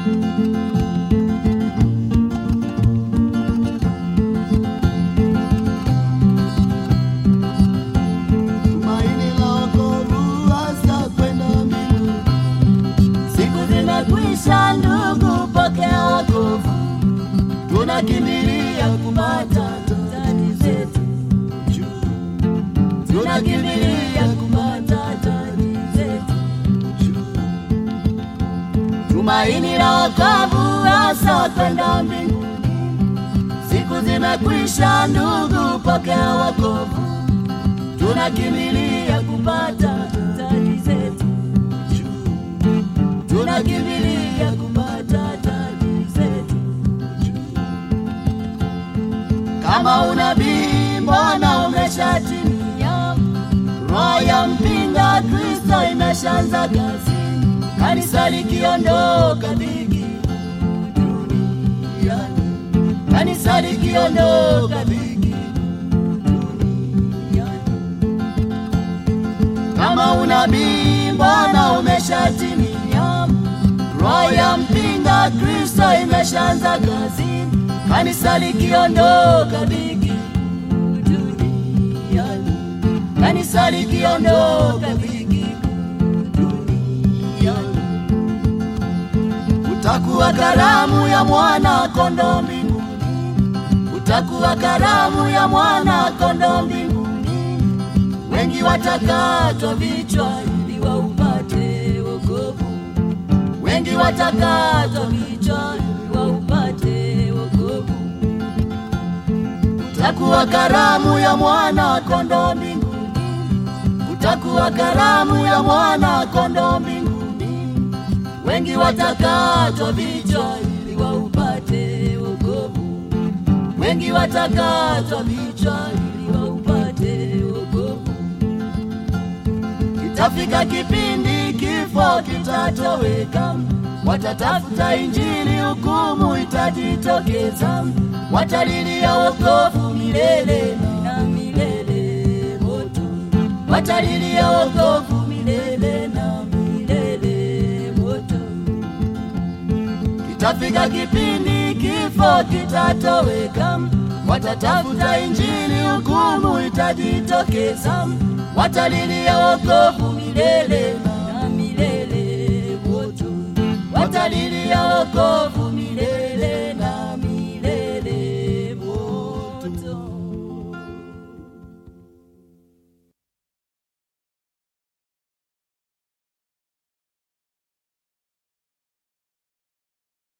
Tumaini la wokovu hasa kwenda mbinguni. Siku zimekwisha ndugu, pokea wokovu, Tunakimbilia kupata taji zetu, tunakimbilia kupata taji zetu. tumaini la wokovu hasa kwenda mbinguni. Siku zimekwisha ndugu, pokea wokovu, tunakimbilia kupata taji zetu, tunakimbilia kupata taji zetu. Kama unabii mbona umeshatimia? Roho ya mpinga Kristo imeshaanza kazi, kanisa likiondoka dhiki duniani, kanisa likiondoka dhiki duniani. Kama unabii mbona umeshatimia? Roho ya mpinga Kristo imeshaanza kazi, kanisa likiondoka dhiki duniani, kanisa likiondoka dhiki duniani. Utakuwa karamu ya mwana kondoo mbinguni. Utakuwa karamu ya mwana kondoo mbinguni, wengi watakatwa vichwa ili waupate wokovu, wengi watakatwa vichwa ili waupate wokovu. Utakuwa karamu ya mwana kondoo mbinguni. Utakuwa karamu ya mwana kondoo mbinguni, wengi watakatwa vichwa ili waupate wokovu, wengi watakatwa vichwa ili waupate wokovu. Kitafika kipindi kifo kitatoweka, Watatafuta Injili, hukumu itajitokeza, watalilia wokovu milele na milele moto, watalilia wokovu milele na milele moto. kitafika kipindi kifo kitatoweka, Watatafuta Injili, hukumu itajitokeza, watalilia wokovu milele na milele moto, watalilia wokovu